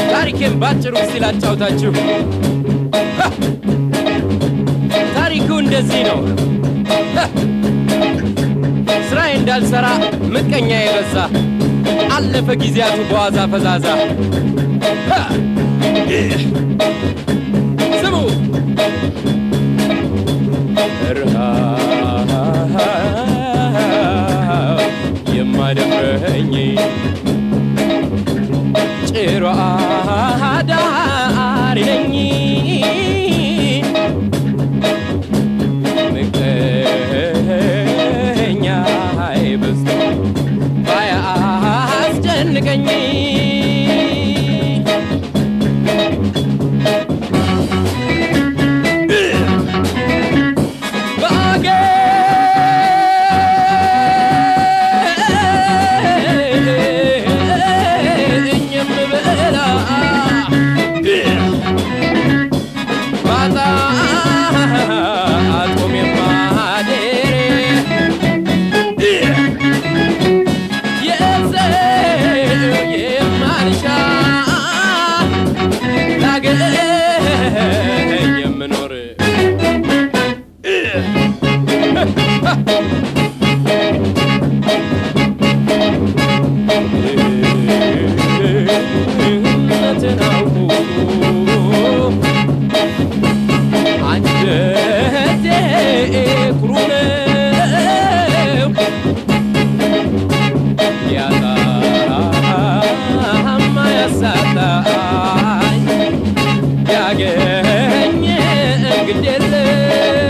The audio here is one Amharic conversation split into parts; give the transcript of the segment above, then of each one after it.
ታሪኬን ባጭሩ እስቲ ላጫውታችሁ። ሀ! ታሪኩ እንደዚህ ነው። ሀ! ስራዬ እንዳልሰራ ምቀኛ የበዛ አለፈ ጊዜያቱ በዋዛ ፈዛዛ። ሀ! ስሙ ረሃብ የማደፍረኝ ጭሮ አዳሪ ነኝ ምቀኛ በዝቶ ባያስጨንቀኝ ባገኝ የምበላ ባጣ አጦም የማደር የሰው የማልሻ ላገኝ የምኖር እውነትን አውቆ አንጀቴ ኩሩ ነው ያጣማ ያሳጣኝ ያገኘ ግድ የለም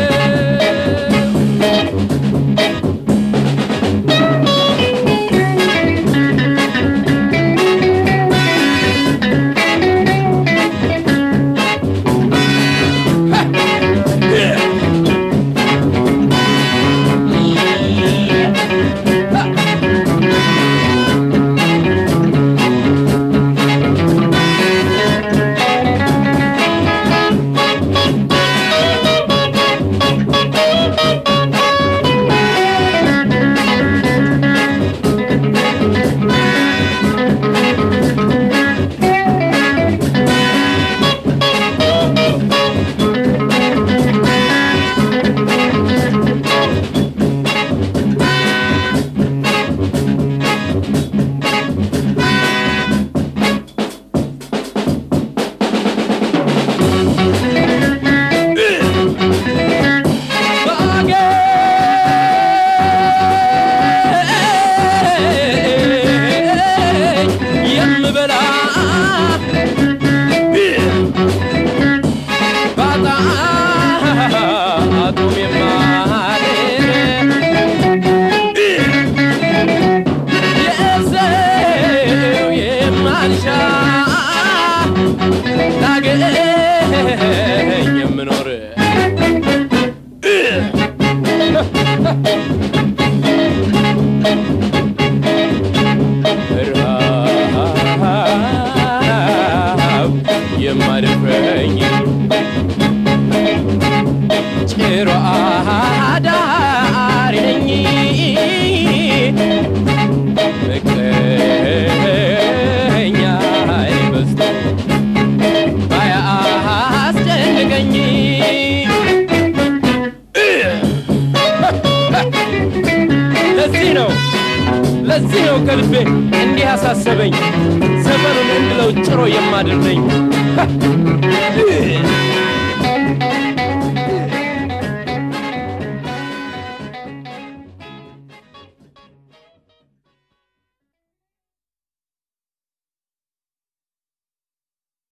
ባገኝ የምበላ ባጣ አጡም የማደር የሰው የማልሻ ላገኝ የምኖር ረሃብ የማደፍረኝ ጭሮ አዳሪ ነኝ ምቀኛ በዝቶ ባያስጨንቀኝ ለዚህ ነው ለዚህ ነው ከልቤ እንዲህ ያሳሰበኝ ዘመኑን እንድለው ጭሮ የማድር ነኝ።